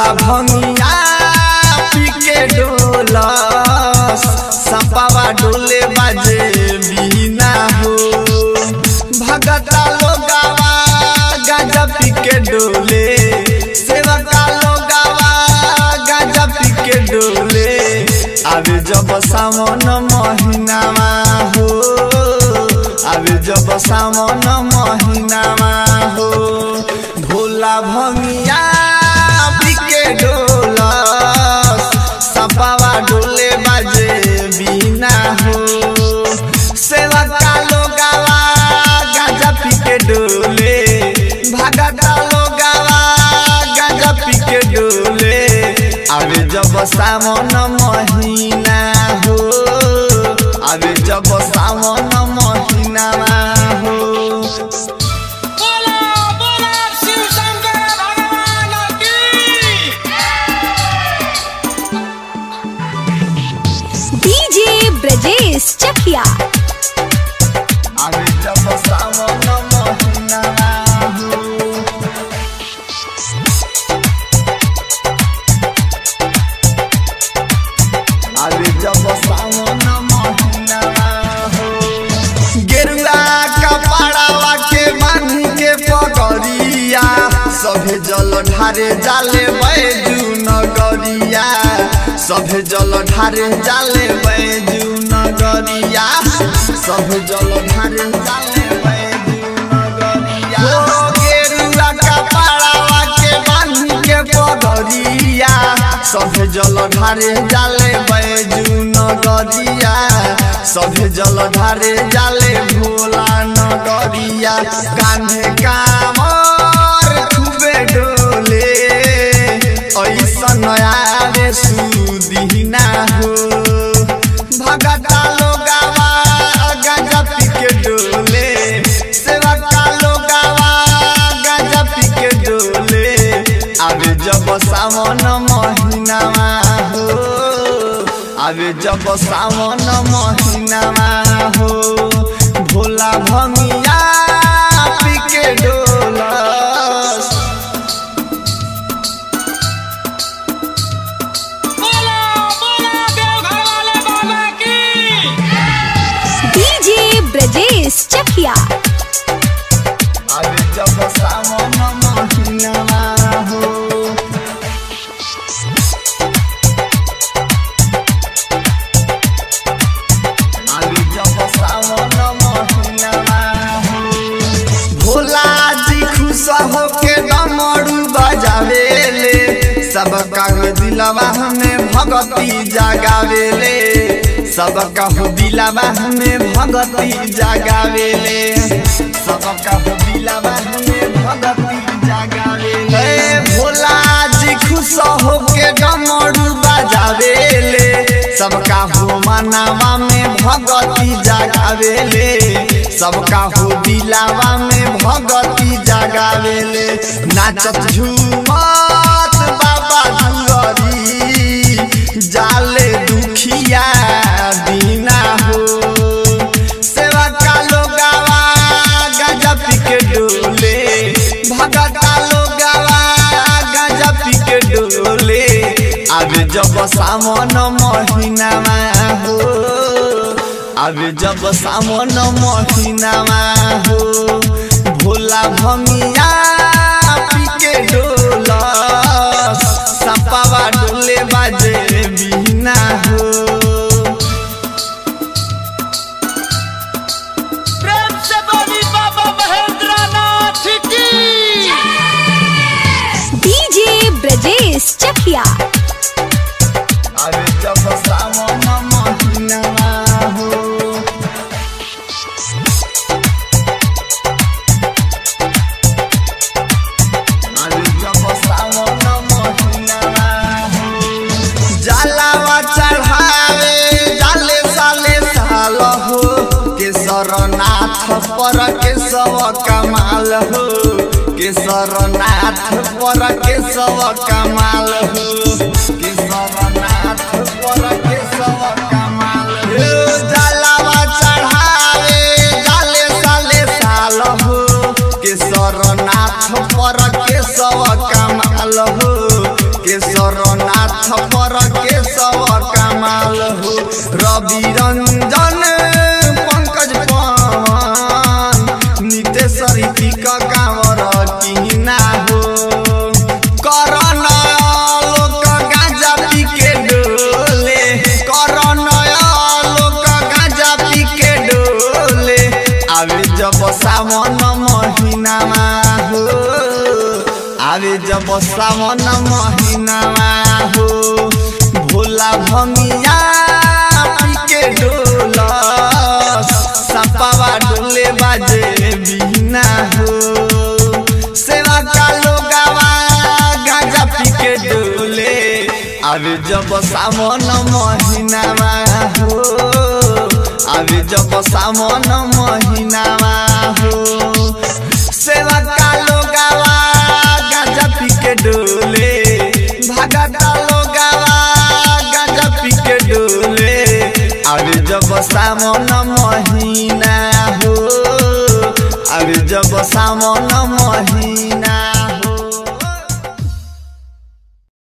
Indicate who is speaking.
Speaker 1: भंगिया पी के डोलस सपावा डोले बाजे बिना हो भगता लोगावा गाजा पी के डोले सेवका लोगावा गाजा पी के डोले आवे जब सावन महीनावा हो आवे जब सावन महीनावा हो भोला भंगिया बिके डोलस सपावा डोले बाजे बिना हो सेवका लोगावा गाजा पिके डोले भगता लोगावा गाजा पिके डोले आवे जब सावन महीना हो आवे जब सावन महीनावा हो
Speaker 2: बोला बोला शिव शंकर भगवान की
Speaker 3: डीजे ब्रजेश चकिया
Speaker 1: आवे जब सावन महीनावा हो आवे जब सावन महीनावा हो गेरुआ कपड़ावा के बांध के पगड़िया सभे जल ढारे जाले बैजू नगरिया सभे जल ढारे जाले बैजू नगरिया सभे जल ढारे जाले बैजू नगरिया हो गेरुआ कपड़ावा के बांध के पगड़िया सभे जल ढारे जाले बैजू नगरिया सभे जल ढारे जाले भोला नगरिया कान्हे कामर खूबे डोले ऐसन आवे सुदिना हो भगता लोगावा गाजा पी के डोले सेवका लोगावा गाजा पी के डोले आवे जब सावन महीनावा हो आवे जब सावन महीनावा हो भोला भंगिया पी के डोलस
Speaker 2: बोला बोला देवघर वाले बाबा की
Speaker 3: डीजे ब्रजेश चकिया
Speaker 1: आवे जब सावन महीनावा हो आवे जब सावन महीनावा हो भोला जी खुश होके डमरू बजावेले सबका हो दिलवा हमें भगती जगावेले सबका हो दिलवा हमें भगती जगावेले सबका हो दिलवा हमें भगती जगावेले हे भोला जी खुश होके डमरू बजावेले सबका हो मनावा में भगती जगावेले सबका हो दिलावा में भगती जगावेले नाचत झूमत बाबा दुआरी जाले दुखिया दीना हो सेवा का लोगावा गजा पी के डोले भगता लोगावा गजा पी के डोले आवे जब सावन महीनामा हो आवे जब सावन महीनामा हो भोला भंगिया पी के डोलस सपावा डोले बाजे बिना हो
Speaker 2: प्रेम से बोली बाबा महेंद्र नाथ की
Speaker 3: डीजे ब्रजेश चकिया
Speaker 1: अरे जब सावन महीनामा हो अरे जब सावन महीनामा हो जलावा चढ़ावे जाले साले साल हो केसरनाथ पर केशव कमाल हो केसरनाथ पर केशव कमाल हो केसरनाथ पर केशव कमाल हो जलावा चढ़ावे जाले साले साल हो केसरनाथ पर केशव कमाल हो माथ पर के सब कमाल हो रवि रंजन पंकज पवन नितेश ऋतिक कांवर किना हो करण लोक गांजा पी के डोले करण लोक गांजा पी के डोले आवे जब सावन महीनामा हो आवे जब सावन महीनामा हो भोला भंगिया पी के डोल सपावा डोले बाजे बिना हो सेवा का लोगावा गांजा पी के डोले अभी जब सावन महीनामा हो अभी जब सावन महीनामा हो सेवा का लोगावा गांजा पी के डोले भागता लोगावा गांजा पी के डोले अभी जब सावन महीना हो अभी जब सावन महीना